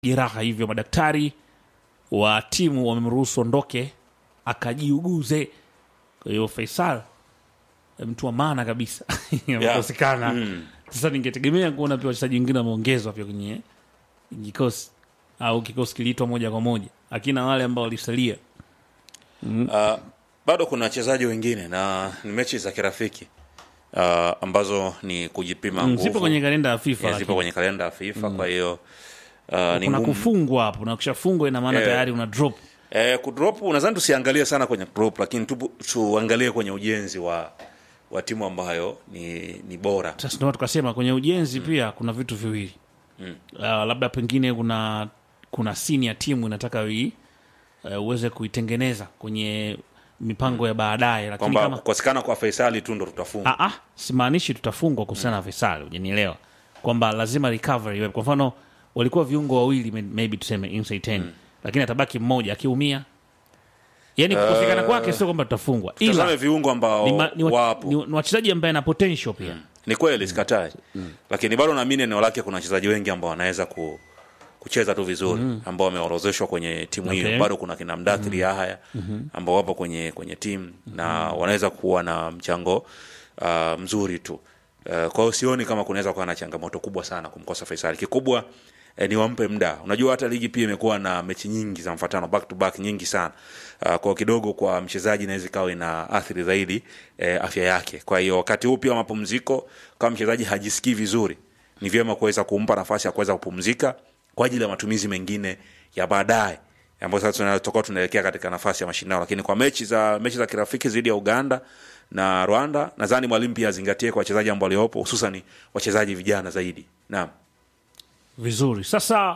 jeraha, hivyo madaktari wa timu wamemruhusu ondoke akajiuguze. Kwa hiyo Faisal mtu wa maana kabisa amekosekana. Sasa ningetegemea kuona pia wachezaji wengine wameongezwa pia kwenye kikosi au kikosi kiliitwa moja kwa moja, akina wale ambao walisalia. Uh, bado kuna wachezaji wengine na ni mechi za kirafiki uh, ambazo ni kujipima Mm, nguvu. Zipo kwenye kalenda ya FIFA, Yeah, zipo lakini kwenye kalenda ya FIFA kwa hiyo uh, ni kuna ngumu. kufungwa hapo, na ukishafungwa ina maana Eh. tayari una drop. Eh, kudrop nadhani tusiangalie sana kwenye drop, lakini tu, tuangalie kwenye ujenzi wa wa timu ambayo ni, ni bora. Sasa ndio tukasema kwenye ujenzi pia kuna vitu viwili uh, labda pengine kuna kuna sini ya timu inataka ui, uh, uweze kuitengeneza kwenye mipango ya baadaye, lakini Kwamba kama kukosekana kwa Faisali tu ndo tutafunga. Ah, ah, simaanishi tutafungwa kuhusiana na Faisal, hujanielewa kwamba lazima recovery iwe. Kwa mfano walikuwa viungo wawili may- maybe tuseme inside 10 lakini atabaki mmoja akiumia, yani kukosekana kwake sio kwamba tutafungwa, Tazame ila viungo ambao ni, ma, ni, wa, wapo ni, ni wachezaji ambaye ana potential pia ni kweli sikatai lakini bado naamini eneo lake kuna wachezaji wengi ambao wanaweza ku, kucheza tu vizuri ambao wameorozeshwa kwenye timu hiyo Okay. bado kuna kina mdathiri Yahaya ambao wapo kwenye kwenye timu na wanaweza kuwa na mchango uh, mzuri tu uh, kwa hiyo sioni kama kunaweza kuwa na changamoto kubwa sana kumkosa Faisal kikubwa eh, ni wampe muda unajua hata ligi pia imekuwa na mechi nyingi za mfatano back to back nyingi sana uh, kwa kidogo kwa mchezaji inaweza ikawa ina athiri zaidi eh, afya yake kwa hiyo wakati huu pia wa mapumziko kama mchezaji hajisikii vizuri ni vyema kuweza kumpa nafasi ya kuweza kupumzika kwa ajili ya matumizi mengine ya baadaye ambayo sasa tuna- tutakuwa tunaelekea katika nafasi ya mashindano lakini kwa mechi za mechi za kirafiki dhidi ya uganda na rwanda nadhani mwalimu pia azingatie kwa wachezaji ambao waliopo hususan wachezaji vijana zaidi naam vizuri. Sasa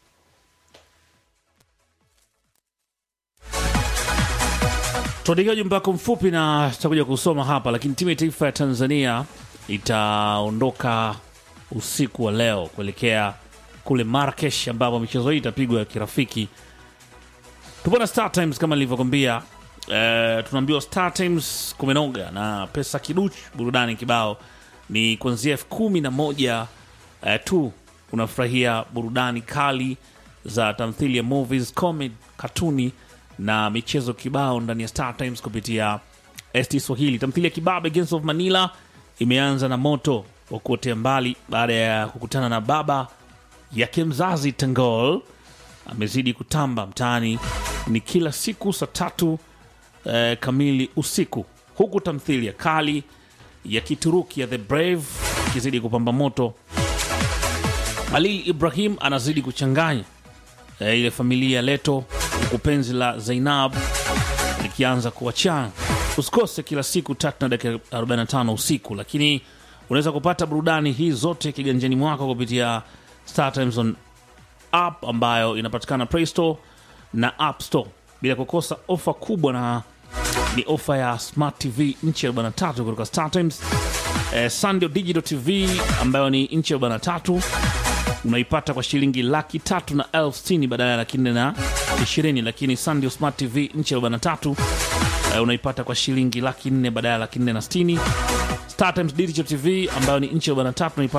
tuandikia ujumbe wako mfupi na tutakuja kusoma hapa, lakini timu ya taifa ya Tanzania itaondoka usiku wa leo kuelekea kule Marrakesh ambapo michezo hii itapigwa ya kirafiki. Tupo na Star Times kama nilivyokwambia. Eh, tunaambiwa Star Times kumenoga na pesa kiduchu, burudani kibao ni kuanzia elfu kumi na moja eh, tu unafurahia burudani kali za tamthilia, movies, comedy, katuni na michezo kibao ndani ya Star Times kupitia ST Swahili. Tamthilia Kibabe Gangs of Manila imeanza na moto wa kuotea mbali baada ya kukutana na baba yake mzazi Tangol amezidi kutamba mtaani ni kila siku saa tatu eh, kamili usiku, huku tamthilia kali ya Kituruki ya The Brave ikizidi kupamba moto. Halil Ibrahim anazidi kuchanganya eh, ile familia ya Leto, huku penzi la Zainab likianza kuachana. Usikose kila siku tatu na dakika 45 usiku, lakini unaweza kupata burudani hii zote kiganjani mwako kupitia Star Times on app ambayo inapatikana Play Store na App Store, bila kukosa ofa kubwa, na ni ofa ya Smart TV nchi ya 43 kutoka Star Times. Eh, Sunday Digital TV ambayo ni nchi ya 43 unaipata kwa shilingi laki tatu na elfu sitini badala ya laki nne na ishirini, lakini Sunday Smart TV nchi ya 43 eh, unaipata kwa shilingi laki nne badala ya laki nne na sitini. Star Times Digital TV ambayo ni nchi ya 43 unaipata